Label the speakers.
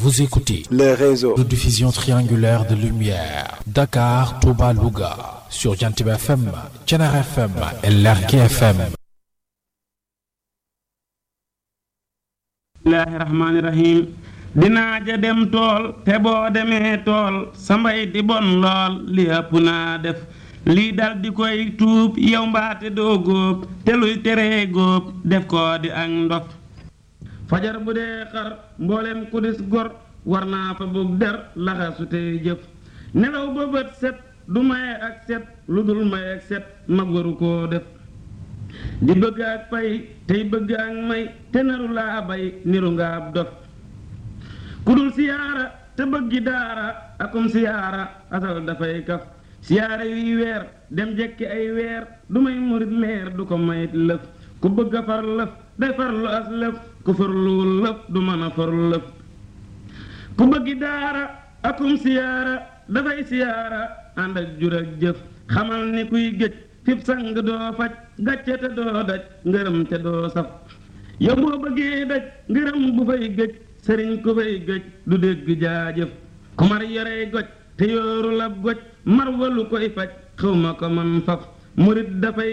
Speaker 1: Vous écoutez
Speaker 2: le réseau
Speaker 1: de diffusion triangulaire de lumière Dakar, Touba, Louga sur Jantib FM, Thiénaba FM et Lergui FM.
Speaker 3: bismillaahi rahmaani rahiim dinaa ja dem tool te boo demee tool sa mbay di bon lool li ëpp naa def lii dal di koy tuub yow mbaate doo góob te luy teree góob def koo di ak ndof fajar bu dee xar mboolem ku dis gor war naa fa bug der laxasu tey jëf nelaw ba bët set du maye ak set lu dul maye ak set mag waru koo def di bëgg ak pay tey bëgg ak may te naru laa bay niru nga ab dof ku dul siyaara te bëggi daara akum siyaara asal dafay kaf siyaara yuy weer dem jekki ay weer du may murit leer du ko mayit lëf ku bëgg a far lëf day farlu as lëf ku farluwul lëf du mën a faru lëf ku bëggi daara akum siyaara dafay siyaara ànd ak jur ak jëf xamal ni kuy gëj fib sang doo faj gàcce te doo daj ngërëm te doo saf yow boo bëggee daj ngërëm bu fay gëj sëriñ ku fay gëj du dégg jaajëf ku mar yorey goj te yooru lab goj mar walu koy faj xawma ko man faf murit dafay